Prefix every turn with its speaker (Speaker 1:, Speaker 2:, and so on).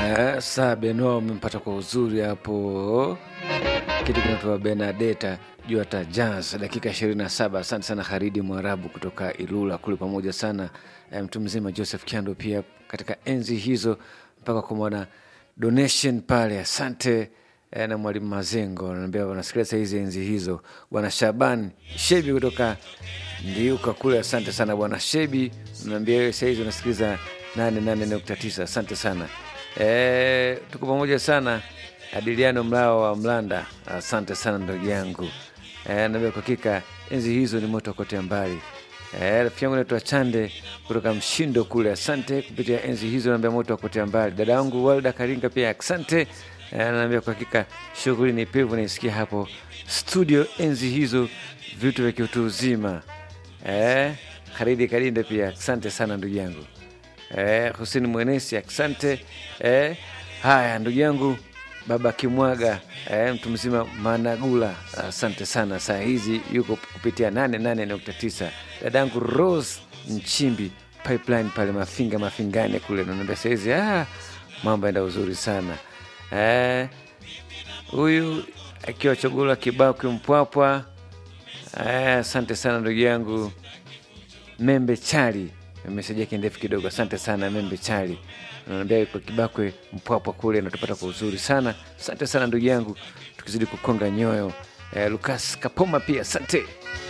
Speaker 1: Eh, saa Benoa umempata kwa uzuri hapo, kitu kinatoa Benadeta juu hata jazz dakika 27. Asante sana Haridi Mwarabu kutoka Ilula kule, pamoja sana eh, mtu mzima Joseph Kiando pia katika enzi hizo mpaka kumwona donation pale. Asante eh, na mwalimu Mazengo anaambia wanasikiliza hizi enzi hizo. Bwana Shaban Shebi kutoka Ndiuka kule, asante sana bwana Shebi, naambia wewe sahizi unasikiliza 88.9 asante sana. E, tuko pamoja sana. Adiliano Mlao wa Mlanda, asante sana ndugu yangu. E, naambia kwa hakika enzi hizo ni moto kote mbali. E, rafiki yangu naitwa Chande kutoka Mshindo kule, asante kupitia enzi hizo, naambia moto kote mbali. Dada yangu Walda Karinga pia asante. E, naambia kwa hakika shughuli ni pevu, naisikia hapo studio enzi hizo, vitu vya kiutu uzima. E, Haridi Kalinde pia asante sana ndugu yangu. Eh, Hussein Mwenesi asante. Eh, haya ndugu yangu baba Kimwaga eh, mtu mzima Managula asante sana. Saa hizi yuko kupitia 88.9. Dadangu Rose Nchimbi pipeline pale Mafinga Mafingane kule, naambia saa hizi ah, mambo yaenda uzuri sana eh, huyu akiwa Chogula Kibaki Mpwapwa. Eh, asante sana ndugu yangu Membe Chali meseji yake ndefu kidogo. Asante sana Membe Chali, naambia kwa Kibakwe Mpwapwa kule natupata kwa uzuri sana. Asante sana ndugu yangu, tukizidi kukonga nyoyo. Eh, Lukas Kapoma pia asante.